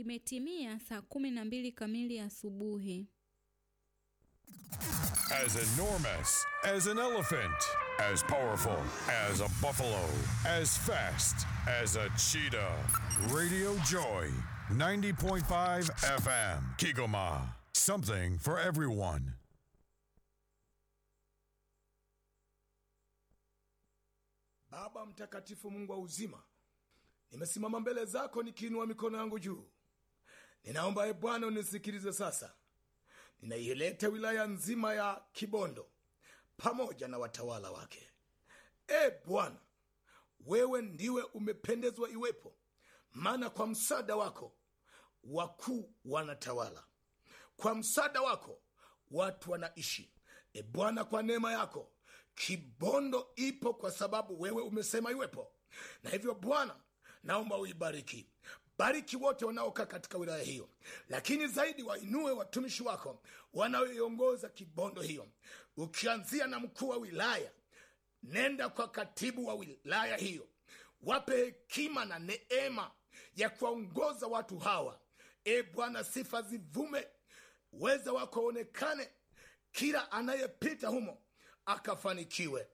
Imetimia saa kumi na mbili kamili asubuhi. As enormous as an elephant, as powerful as a buffalo, as fast as a cheetah. Radio Joy, 90.5 FM, Kigoma. Something for everyone. Baba mtakatifu, Mungu wa uzima, nimesimama mbele zako nikiinua mikono yangu juu. Ninaomba e Bwana unisikilize sasa. Ninaieleta wilaya nzima ya Kibondo pamoja na watawala wake. E Bwana, wewe ndiwe umependezwa iwepo, maana kwa msaada wako wakuu wanatawala, kwa msaada wako watu wanaishi. E Bwana, kwa neema yako Kibondo ipo kwa sababu wewe umesema iwepo, na hivyo Bwana naomba uibariki bariki wote wanaokaa katika wilaya hiyo, lakini zaidi wainue watumishi wako wanaoiongoza Kibondo hiyo, ukianzia na mkuu wa wilaya. Nenda kwa katibu wa wilaya hiyo, wape hekima na neema ya kuwaongoza watu hawa. E Bwana, sifa zivume, uweza wako onekane, kila anayepita humo akafanikiwe.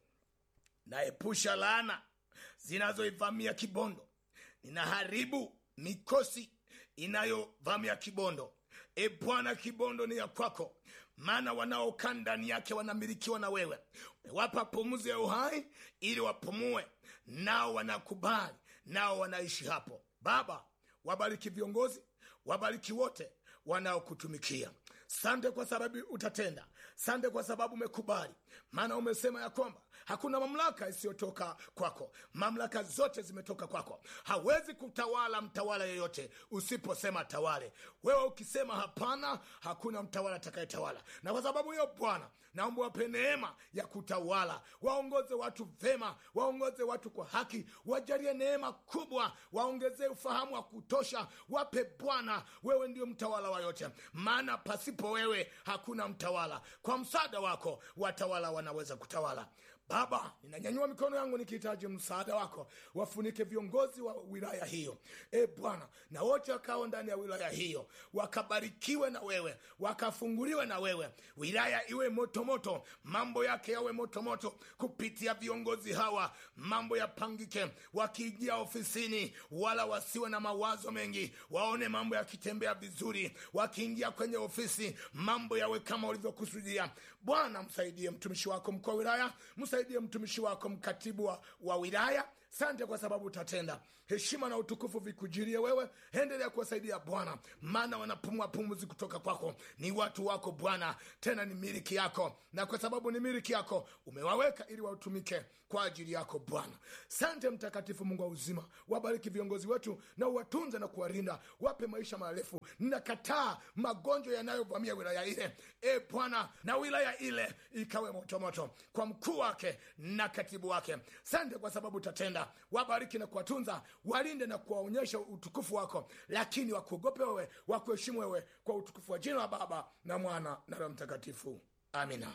Naepusha laana zinazoivamia Kibondo, ninaharibu mikosi inayovamia Kibondo. E Bwana, Kibondo ni ya kwako, maana wanaokaa ndani yake wanamilikiwa na wewe. Umewapa pumuzi ya uhai ili wapumue, nao wanakubali, nao wanaishi hapo. Baba, wabariki viongozi, wabariki wote wanaokutumikia. Sante kwa sababu utatenda, sante kwa sababu umekubali, maana umesema ya kwamba hakuna mamlaka isiyotoka kwako. Mamlaka zote zimetoka kwako. Hawezi kutawala mtawala yeyote usiposema tawale. Wewe ukisema hapana, hakuna mtawala atakayetawala. Na kwa sababu hiyo, Bwana, naomba wape neema ya kutawala, waongoze watu vema, waongoze watu kwa haki, wajalie neema kubwa, waongezee ufahamu wa kutosha, wape Bwana, wewe ndio mtawala wa yote, maana pasipo wewe hakuna mtawala. Kwa msaada wako watawala wanaweza kutawala. Baba, ninanyanyua mikono yangu nikihitaji msaada wako, wafunike viongozi wa wilaya hiyo, e Bwana, na wote wakao ndani ya wilaya hiyo wakabarikiwe na wewe, wakafunguliwe na wewe, wilaya iwe motomoto moto, mambo yake yawe motomoto moto. Kupitia viongozi hawa mambo yapangike, wakiingia ofisini wala wasiwe na mawazo mengi, waone mambo yakitembea vizuri, wakiingia kwenye ofisi mambo yawe kama ulivyokusudia. Bwana, msaidie mtumishi wako mkuu wa wilaya, msaidie mtumishi wako mkatibu wa, wa wilaya. Sante kwa sababu utatenda. Heshima na utukufu vikujirie wewe, endelea kuwasaidia Bwana, maana wanapumua pumuzi kutoka kwako. Ni watu wako Bwana, tena ni miliki yako, na kwa sababu ni miliki yako umewaweka ili wautumike kwa ajili yako Bwana. Sante Mtakatifu, Mungu wa uzima, wabariki viongozi wetu na uwatunze na kuwarinda, wape maisha marefu. Nakataa magonjwa yanayovamia wilaya ile, e Bwana, na wilaya ile ikawe motomoto kwa mkuu wake na katibu wake. Sante kwa sababu utatenda wabariki na kuwatunza, walinde na kuwaonyesha utukufu wako, lakini wakuogope wewe, wakuheshimu wewe, kwa utukufu wa jina la Baba na Mwana na Roho Mtakatifu. Amina.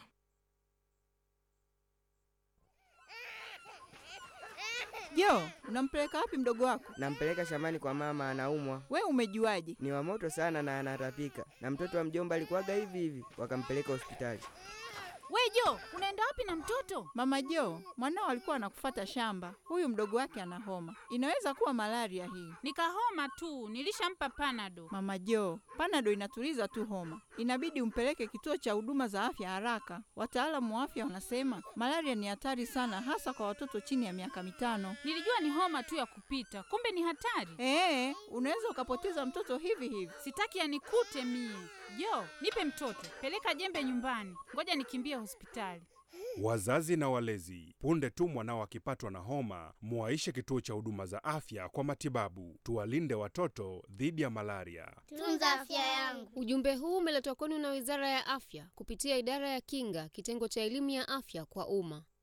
Jo, unampeleka wapi mdogo wako? Nampeleka shambani kwa mama, anaumwa. We umejuaje? Ni wa moto sana na anatapika, na mtoto wa mjomba alikuwaga hivi hivi, wakampeleka hospitali. We Jo, unaenda wapi na mtoto? Mama Jo, mwanao alikuwa anakufata shamba. Huyu mdogo wake ana homa, inaweza kuwa malaria hii. Nikahoma tu, nilishampa panado. Mama Jo, panado inatuliza tu homa, inabidi umpeleke kituo cha huduma za afya haraka. Wataalamu wa afya wanasema malaria ni hatari sana, hasa kwa watoto chini ya miaka mitano. Nilijua ni homa tu ya kupita, kumbe ni hatari. Ee, unaweza ukapoteza mtoto hivi hivi. Sitaki yanikute mie. Jo, nipe mtoto, peleka jembe nyumbani, ngoja nikimbie hospitali. Wazazi na walezi, punde tu mwanao akipatwa na homa, muwaishe kituo cha huduma za afya kwa matibabu. Tuwalinde watoto dhidi ya malaria. Tunza afya yangu. Ujumbe huu umeletwa kwenu na Wizara ya Afya kupitia Idara ya Kinga, kitengo cha elimu ya afya kwa umma.